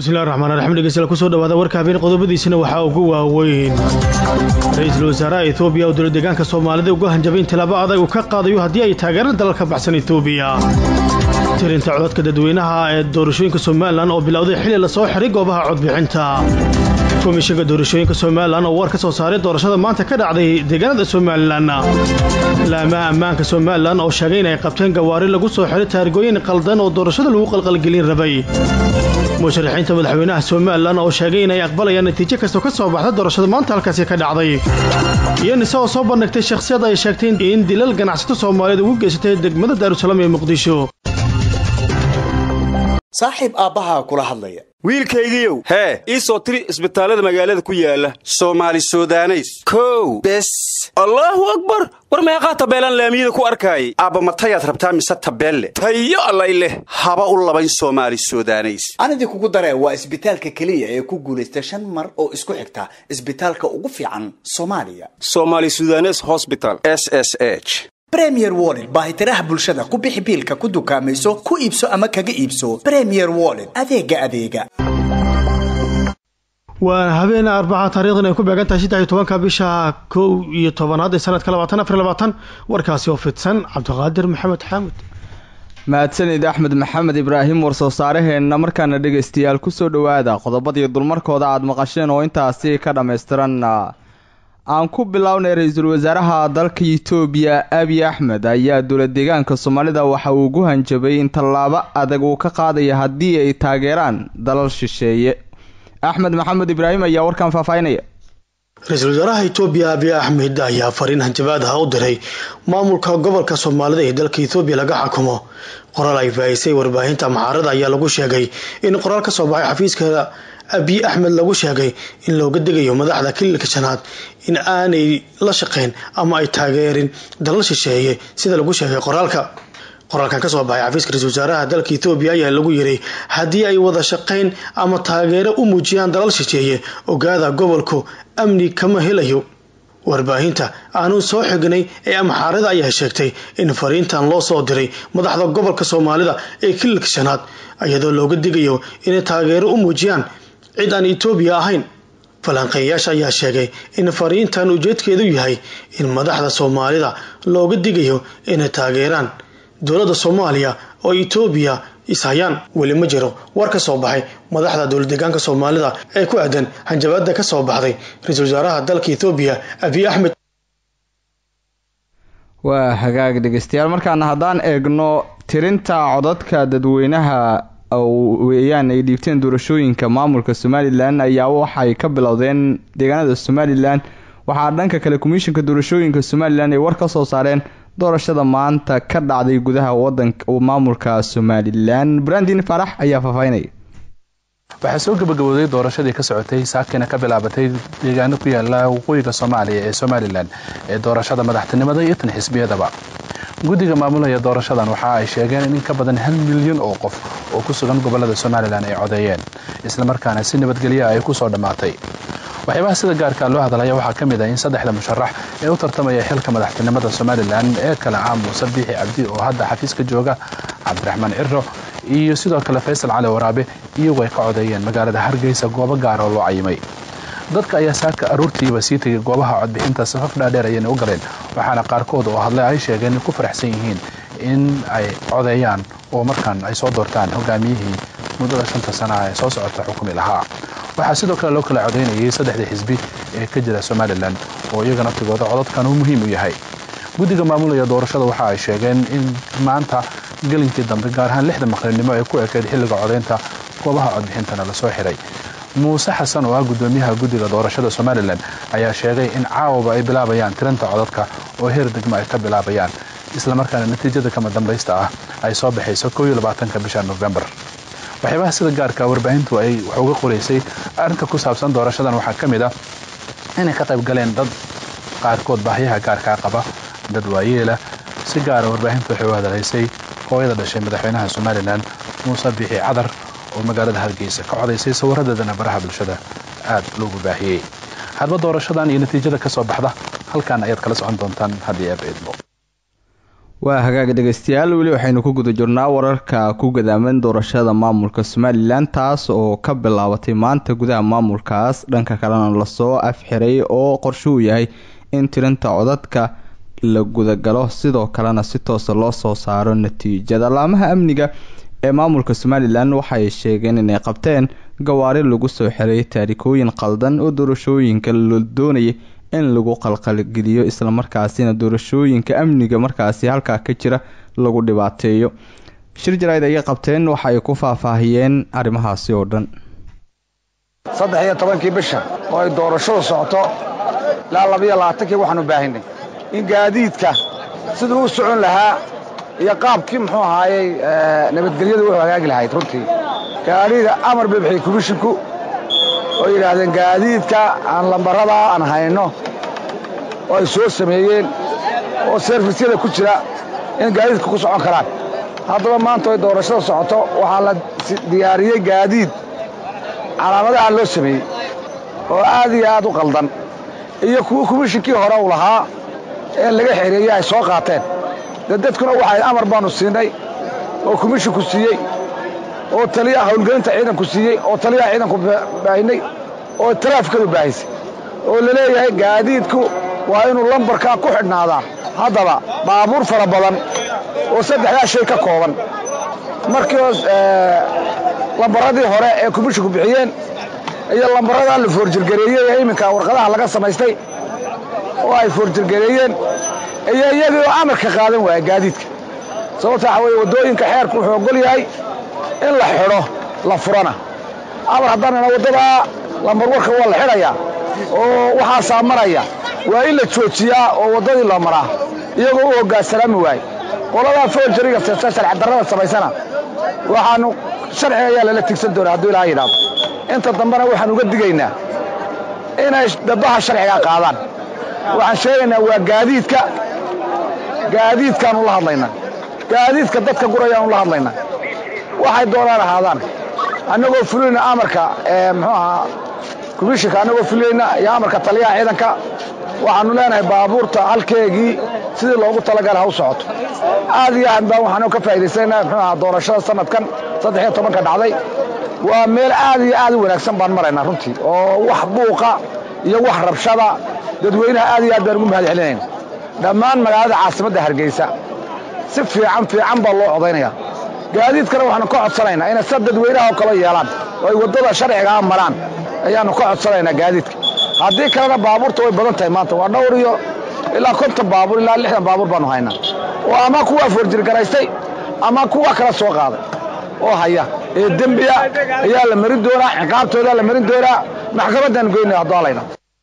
bismillahi raxmaan raxiim dhegeystayaal kusoo dhawaada warka habeen qodobadiisina waxaa ugu waaweyn ra-iisul wasaaraha etoobiya oo dowlad deegaanka soomaalida uga hanjabay in tilaabo adag uu ka qaadayo haddii ay taageeraan dalal ka baxsan etoobiya tirinta codadka dadweynaha ee doorashooyinka somalilan oo bilowday xilli lasoo xiray goobaha codbixinta komishinka doorashooyinka somalilan oo war ka soo saaray doorashada maanta ka dhacday deegaanada somalilan laamaha ammaanka somalilan oo sheegay in ay qabteen gawaari lagu soo xiray taarigooyin qaldan oo doorashada lagu qalqalgelin rabay musharaxiinta madaxweynaha somalilan oo sheegay inay aqbalayaan natiijo kastoo ka soo baxda doorashada maanta halkaasi ka dhacday iyo nise oo soo bandhigtay shakhsiyad ay sheegtay in dilal ganacsato soomaaliyeed ugu geysatay degmada daarusalaam ee muqdisho saaxiib aabbahaa kula hadlaya wiilkaygiiow hee ii soo tiri isbitaallada magaalada ku yaala soomaali sudaneys kow bes allaahu akbar war meeqaa tabeelaan laamiyada ku arkaayay aabba matayaad rabtaa mise tabeelle tayo allay leh haba u labayn soomaali sudaneys anidii kugu daree waa isbitaalka keliya ee ku guulaysta shan mar oo isku xigta isbitaalka ugu fiican soomaaliya somaali sudanes hosbital s s h bremier wollet baahitiraha bulshada ku bixi biilka ku dukaamayso ku iibso ama kaga iibso bremier wollet adeega adeega waa habeen arbaca taarikhdan ay ku beegan tahay saddex iyo tobanka bisha kow iyo tobanaad ee sanadka labaatan afar labaatan warkaasi oo fidsan cabdiqaadir maxamed xaamud mahadsanid axmed maxamed ibraahim warsoo saaraheenna markaana dhegaystayaal kusoo dhowaada qodobadii dulmarkooda aada maqasheen oo intaasi ka dhammaystiran aan ku bilownay ra-iisul wasaaraha dalka itoobiya abiy axmed ayaa dowlad deegaanka soomaalida waxa uu ugu hanjabay in tallaabo adag uu ka qaadaya haddii ay taageeraan dalal shisheeye axmed maxamed ibraahim ayaa warkan faahfaahinaya ra-iisul wasaaraha etoobiya abiy axmed ayaa fariin hanjabaad ah u diray maamulka gobolka soomaalida ee dalka etoobiya laga xukumo qoraal ay faahisay warbaahinta maxaarada ayaa lagu sheegay in qoraal ka soo baxay xafiiska abiy axmed lagu sheegay in looga degayo madaxda kililka shanaad in aanay la shaqeyn ama ay taageerin dalal shisheeye sida lagu sheegay qoraalka qoraalkan kasoo baxay xafiiska ra-isul wasaaraha dalka etoobiya ayaa lagu yiray haddii ay wada shaqeyn ama taageero u muujiyaan dalal shisheeye ogaada gobolku amni kama helayo warbaahinta aanu soo xignay ee amxaarada ayaa sheegtay in fariintan loo soo diray madaxda gobolka soomaalida ee kililka shanaad iyadoo looga digayo inay taageero u muujiyaan cid aan etoobiya ahayn falanqeeyayaasha ayaa sheegay in fariintan ujeedkeedu yahay in madaxda soomaalida looga digayo inay taageeraan dowladda soomaaliya oo etoobiya ishayaan weli ma jiro war ka soo baxay madaxda dowlad deegaanka soomaalida ee ku aadan hanjabaada ka soo baxday ra-iisul wasaaraha dalka etoobiya abiy axmed waa hagaag dhegeystayaal markaana haddaan eegno tirinta codadka dadweynaha weeyaan ay dhiibteen doorashooyinka maamulka somalilan ayaa waxay ka bilowdeen deegaanada somalilan waxaa dhanka kale komishinka doorashooyinka somalilan ay war ka soo saareen doorashada maanta ka dhacday gudaha wadanka maamulka somalilan brandin farax ayaa faahfaahinaya waxaa soo gabagabooday doorashadii ka socotay saakina ka bilaabatay deegaano ku yaala waqooyiga soomaaliya ee somalilan ee doorashada madaxtinimada iyo tan xisbiyadaba guddiga maamulaya doorashadan waxa ay sheegeen in in ka badan hal milyan oo qof oo ku sugan gobolada somalilan ay codeeyeen islamarkaana si nabadgelya ay ku soo dhammaatay waxyaabaha sida gaarka loo hadalaya waxaa ka mid ah in saddexda musharax ee u tartamaya xilka madaxtinimada somalilan ee kale ah muuse biixi cabdi oo hadda xafiiska jooga cabdiraxmaan ciro iyo sidoo kale faysal cali waraabe iyagoo ay ka codeeyeen magaalada hargeysa goobo gaara oo loo cayimay dadka ayaa saaka aruurtiiba sii tegay goobaha codbixinta safaf dhaadheer ayayna u galeen waxaana qaarkood oo hadlay ay sheegeen in ku faraxsan yihiin in ay codeeyaan oo markaan ay soo doortaan hogaamiyihii muddada shanta sana ee soo socota xukumi lahaa waxaa sidoo kale loo kala codeynayay saddexdii xisbi ee ka jira somalilan oo iyaga naftigooda codadkan uu muhiim u yahay guddiga maamulaya doorashada waxa ay sheegeen in maanta gelinkii dambe gaar ahaan lixda maqribnimo ay ku ekeyd xilliga codeynta goobaha codbixintana lasoo xiray muuse xasan oo ah guddoomiyaha guddiga doorashada somalilan ayaa sheegay in caawaba ay bilaabayaan tirinta codadka oo heer degmo ay ka bilaabayaan islamarkaana natiijada kama dambaysta ah ay soo baxayso ka bisha nofembar waxyaabaha sida gaarka warbaahintu ay wax uga qoraysay arrinta ku saabsan doorashadan waxaa ka mid ah inay ka qayb galeen dad qaarkood baahyaha gaarkaa qaba dad waayeela si gaara warbaahintu waxay u hadalaysay hooyada dhashay madaxweynaha somalilan muuse biixi cadar oo magaalada hargeysa ka codaysay sawiradeedana baraha bulshada aad loogu baahiyey hadba doorashadan iyo natiijada ka soo baxda halkan ayaad kala socon doontaan haddii eeb idmo waa hagaag dhegeystayaal weli waxaynu ku guda jirnaa wararka ku gadaaman doorashada maamulka somalilan taas oo ka bilaabatay maanta gudaha maamulkaas dhanka kalena lasoo afxiray oo qorshuhu yahay in tirinta codadka la gudagalo sidoo kalena si toosa loo soo saaro natiijada laamaha amniga ee maamulka somalilan waxay sheegeen inay qabteen gawaari lagu soo xiray taarikooyin qaldan oo doorashooyinka la doonayay in lagu qalqalgeliyo islamarkaasina doorashooyinka amniga markaasi halkaa ka jira lagu dhibaateeyo shir jarayd ayay qabteen waxa ay ku faahfaahiyeen arrimahaasi oo dhan saddex iyo tobankii bisha oo ay doorashadu socoto ilaa labayo labaatankii waxaanu baahinay in gaadiidka siduu u socon lahaa iyo qaabkii muxuu ahaayey nabadgelyadu u hagaagi lahayd runtii gaadhiga amar bay bixiyey komishinku oo yidhaahdeen gaadiidka aan lambaradaa aan hayno oo ay soo sameeyeen oo serfisyada ku jira in gaadiidka ku socon karaan haddaba maanta ay doorashada socoto waxaa la diyaariyey gaadiid calaamadaha loo sameeyey oo aad iyo aad u qaldan iyo kuwa komishinkii hore uu lahaa ee laga xereeyey ay soo qaateen dee dadkuna waxay amar baannu siinay oo komishinku siiyey oo taliyaha howlgelinta ciidanku siiyey oo taliyaha ciidanku baahinay oo taraafikadu baahisay oo la leeyahay gaadiidku waa inuu lambarkaa ku xidhnaadaa haddaba baabuur fara badan oo saddexdaa shay ka kooban markii hoos lambaradii hore ee komishinku bixiyeen iyo lambaradaa la foorjirgareeyey ee iminka warqadaha laga samaystay oo ay foorjirgareeyeen iyo iyagii oo amarka qaadan waaya gaadiidka sababta waxa weye waddooyinka xeerku wuxuu ogol yahay in la xidho la furana amar haddaanana waddadaa lambar warka waa la xidhayaa oo waxaasaa maraya waa in la joojiyaa oo waddadii loo maraa iyagoo u hoggaansalaami waaye qoladaa foorjariga sharcidarrada samaysana waxaannu sharciga ayaa lala tigsan doonaa hadduu ilaha yidhaahdo inta dambena waxaan uga digaynaa inay dabbaha sharciga qaadaan waxaan sheegaynaa waa gaadiidka gaadiidkaanu la hadlaynaa gaadiidka dadka gurayaanu la hadlaynaa waxay doonaan ahaadaan annagoo fulinayna amarka muxuu ahaa komishinka annagoo fulinayna iyo amarka taliyaha ciidanka waxaannu leenahay baabuurta halkeegii sidii loogu talagala ha u socoto aad iyo aad baan waxaanu ka faa'idaysanaynaa muxuu ahaa doorashada sanadkan saddex iyo tobanka dhacday waa meel aad iyo aad u wanaagsan baan maraynaa runtii oo wax buuqa iyo wax rabshada dadweynaha aad iyo aad baan ugu mahad celinayna dhammaan magaalada caasimadda hargeysa si fiican fiican baa loo codaynaya gaadiidkana waxaanu ka codsanaynaa inay sa dadweynaha oo kale yeelaan oo ay waddada sharcigaa maraan ayaannu ka codsanaynaa gaadiidka haddii kalena baabuurta way badan tahay maanta waa dhowr iyo ilaa konton baabuur ilaa lixdan baabuur baannu haynaa oo ama kuwa foorjirgaraystay ama kuwa kala soo qaaday oo haya ee dembiya ayaa la marin doonaa ciqaabtoodaa la marin doonaa maxkamaddaan goynaya hadduu halayna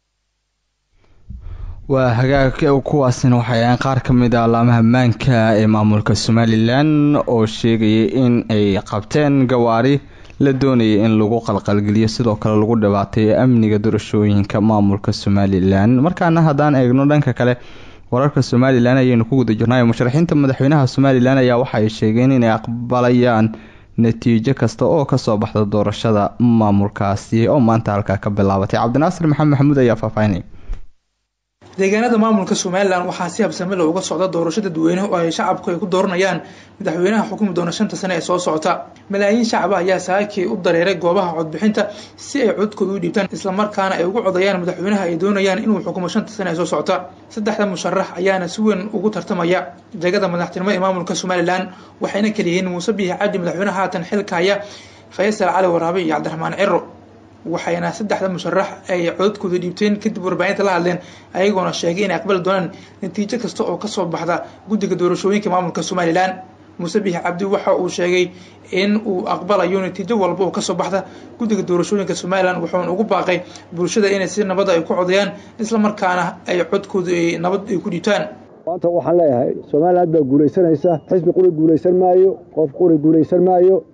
waa hagaag kuwaasina waxay ahayn qaar ka mid a alaamaha maanka ee maamulka somalilan oo sheegayay in ay qabteen gawaari la doonayay in lagu qalqalgeliyo sidoo kale lagu dhibaateeyo amniga doorashooyinka maamulka somalilan markaana haddaan eegno dhanka kale wararka somalilan ayaynu ku guda jirnay musharaxiinta madaxweynaha somalilan ayaa waxa ay sheegeen inay aqbalayaan natiijo kasta oo kasoo baxda doorashada maamulkaasi oo maanta halkaa ka bilaabatay cabdinaasir maxamed maxamuud ayaa faahfaahinay deegaanada maamulka somalilan waxaa si habsame leh uga socda doorasho dadweyne oo ay shacabku ay ku dooranayaan madaxweynaha xukumi doona shanta sane ee soo socota malaayiin shacaba ayaa saakii u dareeray goobaha codbixinta si ay codkooda u dhiibtaan islamarkaana ay ugu codayaan madaxweynaha ay doonayaan inuu xukumo shanta sane ee soo socota saddexda musharax ayaana si weyn ugu tartamaya jegada madaxtinimo ee maamulka somalilan waxayna kaliyihiin muuse biixi cabdi madaxweynaha haatan xilka haya faysal cali waraabe iyo cabdiraxmaan ciro waxayna saddexda musharax ay codadkooda dhiibteen kadib warbaahinta la hadleen ayagoona sheegay inay aqbali doonaan natiijo kasta oo kasoo baxda guddiga doorashooyinka maamulka somalilan muuse biixi cabdi waxa uu sheegay in uu aqbalayo natiijo walba oo kasoo baxda guddiga doorashooyinka somalilan wuxuuna ugu baaqay bulshada inay si nabada ay ku codayaan islamarkaana ay codkooda nabad ay ku dhiibtaan maanta waxaan leeyahay somaliland baa guulaysanaysa xisbi quri guulaysan maayo qof quri guulaysan maayo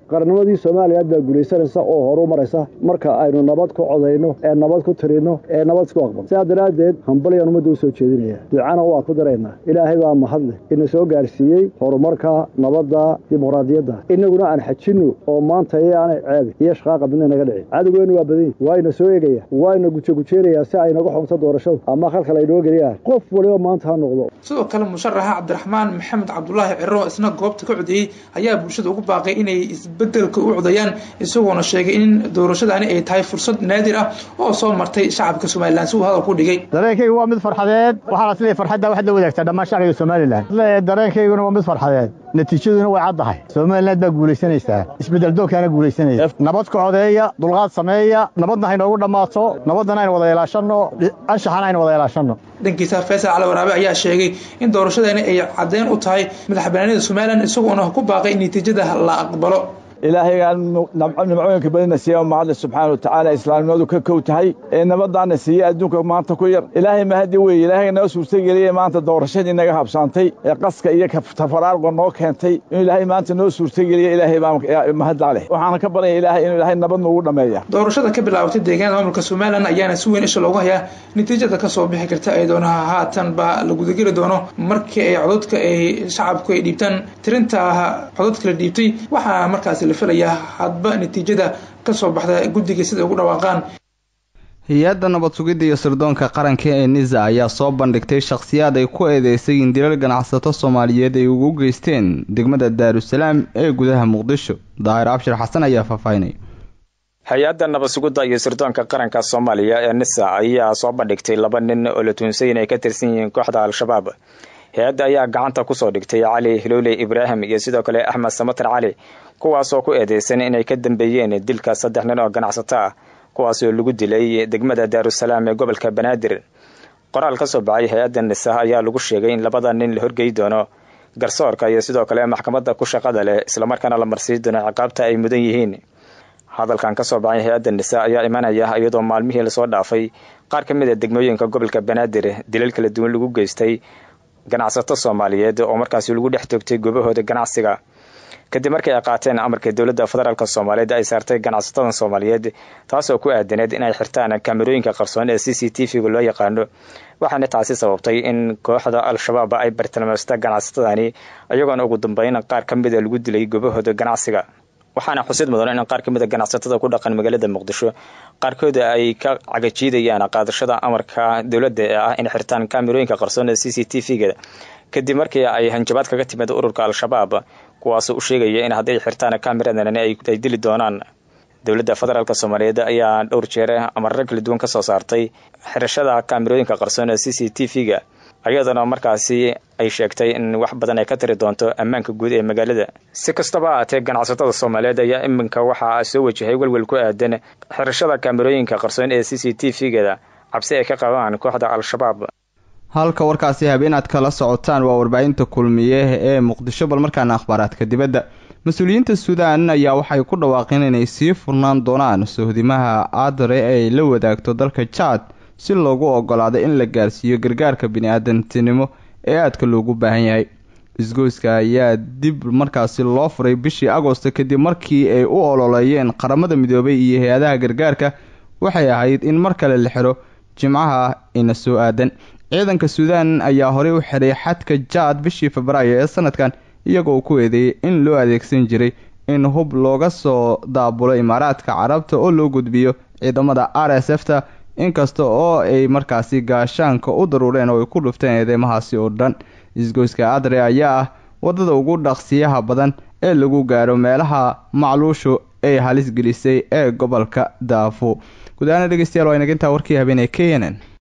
qarnimadii soomaaliya baa guulaysanaysa oo horu maraysa marka aynu nabad ku codayno ee nabad ku tirinno ee nabad isku aqbal sidaa daraaddeed hambalyaan ummadda u soo jeedinaya ducana waa ku daraynaa ilaahay baa mahadleh ina soo gaarsiiyey horumarka nabadda dimuqraadiyadda inaguna aan xajinno oo maanta iyaanay ceebi iyo shaqaaqa midna naga dhicin cadowgeennu waa badan yahi waa ina soo eegaya waa ina gujagujeerayaa si ay naga xumto doorashadu ama khalkhal ay noo geliyaan qof waliba maanta ha noqdo sidoo kale musharaxa cabdiraxmaan maxamed cabdulaahi ciro isna goobta ka codeeyey ayaa bulshada ugu baaqay inay isbedelka u codayaan isagoona sheegay in doorashadani ay tahay fursad naadir ah oo soo martay shacabka somalilan si uu hadal ku dhigay dareenkaygu waa mid farxadeed waxaa la isleeyahay farxadda waxaad la wadaagtaa dhammaan shacbiga somalilan dareenkayguna waa mid farxadeed natiijaduna way caddahay somaliland baa guulaysanaysaa isbeddel doonkaana guulaysanaysa nabad ku codeeya dulqaad sameeya nabadna haynoogu dhammaato nabadana aynu wada ilaashanno anshaxana aynu wada ilaashanno dhankiisa faysal cali waraabe ayaa sheegay in doorashadani ay caddeyn u tahay madax banaanida somalilan isagoona ku baaqay in natiijada la aqbalo ilaahaygaan nimcooyinka badina siiya mahadle subxaana watacaala islaamnimadu ka kow tahay ee nabadaana siiye adduunka maanta ku yar ilaahay mahadi weye ilaahay noo suurtageliye maanta doorashadii naga habsaantay ee qaska iyo tafaraarqa noo keentay inuu ilaahay maanta noo suurtageliye ilaahay baa mahadla leh waxaana ka baryaya ilaahay inuu ilaahay nabad noogu dhammeeya doorashada ka bilaabatay deegaanada maamulka somalilan ayaana si weyn isha loogu hayaa natiijada kasoo bixi karta ay doonaha haatan baa la gudageli doono markii ay cododka ay shacabku ay dhiibtaan tirinta cododka la dhiibtay waxaa markaasi filayaa hadba natiijada ka soo baxda guddiga sida ugu dhawaaqaan hay-adda nabad sugidda iyo sirdoonka qaranka ee nisa ayaa soo bandhigtay shakhsiyaad ay ku eedeysay in dilal ganacsato soomaaliyeed ay ugu geysteen degmada daarusalaam ee gudaha muqdisho daahir abshir xasan ayaa faahfaahinaya hay-adda nabad sugidda iyo sirdoonka qaranka soomaaliya ee nisa ayaa soo bandhigtay laba nin oo la tuunsay inay ka tirsan yihiin kooxda al-shabaab hay-adda ayaa gacanta kusoo dhigtay cali hiloole ibraahim iyo sidoo kale axmed samatar cali kuwaasoo ku eedeysan inay ka dambeeyeen dilka saddex nin oo ganacsato ah kuwaasoo lagu dilay degmada daarusalaam ee gobolka banaadir qoraal ka soo baxay hay-adda nisa ayaa lagu sheegay in labada nin la horgey doono garsoorka iyo sidoo kale maxkamadda ku shaqada leh islamarkaana la marsii doono ciqaabta ay mudan yihiin hadalkan kasoo baxay hay-adda nisa ayaa imanaya iyadoo maalmihii lasoo dhaafay qaar ka mid a degmooyinka gobolka banaadir dilal kala duwan lagu geystay ganacsato soomaaliyeed oo markaasi lagu dhex toogtay goobahooda ganacsiga kadib markii ay qaateen amarka dowladda federaalk soomaaliyeed ay saartay ganacsatada soomaaliyeed taasoo ku aadaneed inay xirtaan kaamerooyinka qarsoon ee c c t v-ga loo yaqaano waxaana taasi sababtay in kooxda al-shabaab ay bartilmaamsta ganacsatadani iyagoona ugu dambeyn qaar ka mida lagu dilay goobahooda ganacsiga waxaana xusid mudan in qaar ka mid a ganacsatada ku dhaqan magaalada muqdisho qaarkood ay ka cagajiidayaan qaadashada amarka dowladda ee ah in xirtaan kaamerooyinka qarsoon ee c c t v-ga kadib markii ay hanjabaad kaga timid ururka al-shabaab kuwaasoo u sheegaya in hadday xirtaan kaamiradan ay dili doonaan dowladda federaalk soomaaliyeed ayaa dhowr jeer amarro kala duwan kasoo saartay xirashada kaamirooyinka qarsoon ee c c t v-ga iyadana markaasi ay sheegtay in wax badan ay ka tiri doonto ammaanka guud ee magaalada si kastaba ahaatee ganacsatada soomaaliyeed ayaa iminka waxaa soo wajahay welwel ku aadan xirashada kaamirooyinka qarsoon ee c c t v-gada cabsi ay ka qabaan kooxda al-shabaab halka warkaasi habeenaad kala socotaan waa warbaahinta kulmiye ee muqdisho bal markaana akhbaaraadka dibadda mas-uuliyiinta suudaan ayaa waxay ku dhawaaqeen inay sii furnaan doonaan sohdimaha aadare ay la wadaagto dalka jaad si loogu ogolaado in la gaarsiiyo gargaarka bini-aadantinimo ee aadka loogu baahan yahay isgoyska ayaa dib markaasi loo furay bishii agosto kadib markii ay u ololeeyeen qaramada midoobay iyo hay-adaha gargaarka waxay ahayd in mar kale la xiro jimcaha ina soo aadan ciidanka suudaan ayaa horey u xiray xadka jaad bishii febraayo ee sanadkan iyagoo ku eedeeyay in loo adeegsan jiray in hub looga soo daabulo imaaraadka carabta oo loo gudbiyo ciidamada r s f ta inkasta oo ay markaasi gaashaanka u daruureen oo ay ku dhufteen eedeymahaasi oo dhan isgoyska adre ayaa ah waddada ugu dhaqsiyaha badan ee lagu gaaro meelaha macluushu ay halis gelisay ee gobolka daafo guud ahaana dhegeystayaal waa inagintaa warkii habeenee k n n